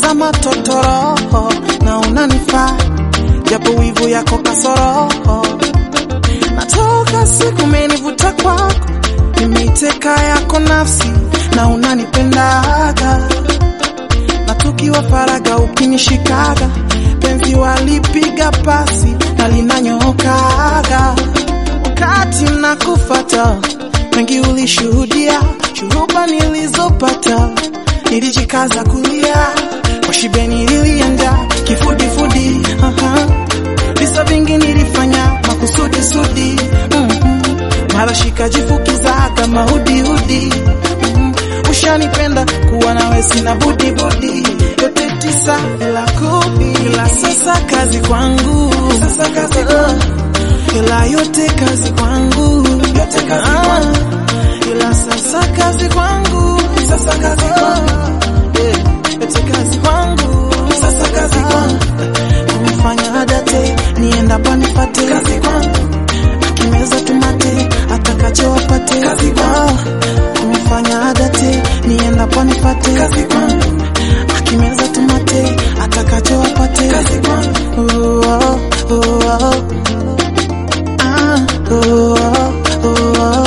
kama totoro na unanifaa japo wivu yako kasoro natoka siku menivuta kwako nimeiteka yako nafsi na unanipendaga na tukiwa faraga ukinishikaga penzi walipiga pasi na linanyokaga wakati nakufata mengi ulishuhudia shuruba nilizopata nilijikaza kulia kwa shibe nilienda kifudifudi aha. visa vingi nilifanya makusudi sudi mm-hmm. mara shikajifukizaga mahudihudi mm-hmm. ushanipenda kuwa nawe sina budibudi yote tisa ila kumi ila sasa kazi kwangu sasa kazi kwangu ila yote kazi kwangu yote kazi kwangu ila sasa kazi kwangu sasa kazi kwangu yeah. yote kazi kwangu sasa kazi kwangu kumfanya adate nienda panipate kazi kwangu akimeza tumate atakacho apate kazi kwangu kumfanya adate nienda panipate kazi kwangu akimeza tumate atakacho apate kazi kwangu oh, oh, oh, oh. Ah, oh, oh, oh, oh.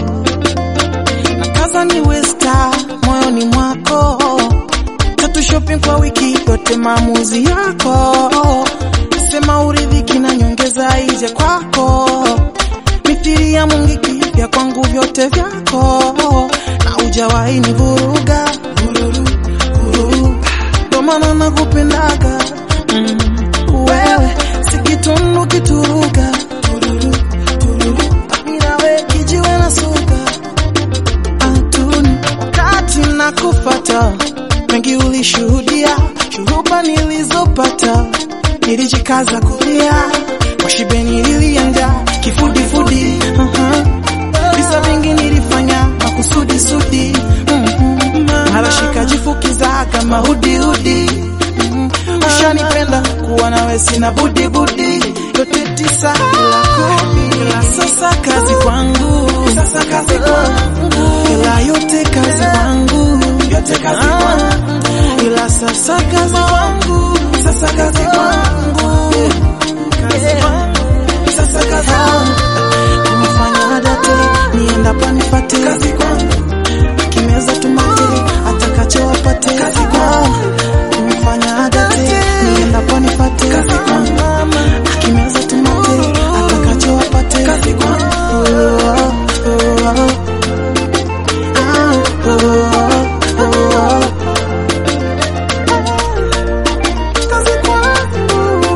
Nakaza niwe star moyoni mwako, tatu shopping kwa wiki yote, maamuzi yako. Sema uridhiki na nyongeza ije kwako, mithili ya mungiki vya kwangu vyote vyako, na ujawahi ni vuruga vururu, vururu. Ndo maana nakupendaga mm. Wewe si kitundu kituruga tururu, tururu. Ninawe kijiwe na suga atuni wakati nakufata mengi ulishuhudia shuruba nilizopata nilijikaza kulia kwa shibe nilienda kifudifudi uh-huh. visa vingi nilifanya makusudi sudi mm-hmm. mara shikajifukizaga mahudihudi mm-hmm. ushanipenda kuwa nawe sina budibudi yote tisa ila kumi ila sasa kazi kwangu sasa kazi kwangu ila yote kazi kwangu yote kazi kwangu ila sasa kazi kwangu sasa kazi kwangu kazi kwangu sasa kazi kwangu kumfanya adate nienda panipate kazi kwangu akimeza tumate atakacho apate kazi kwangu kumfanya adate nienda panipate kazi kwangu akimeza tumate atakacho apate kazi kwangu oh, oh, oh, oh. Ah, oh, oh, oh, oh. Kazi kwangu.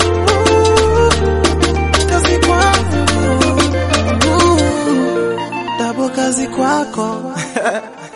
Kazi kwangu. Double kazi kwako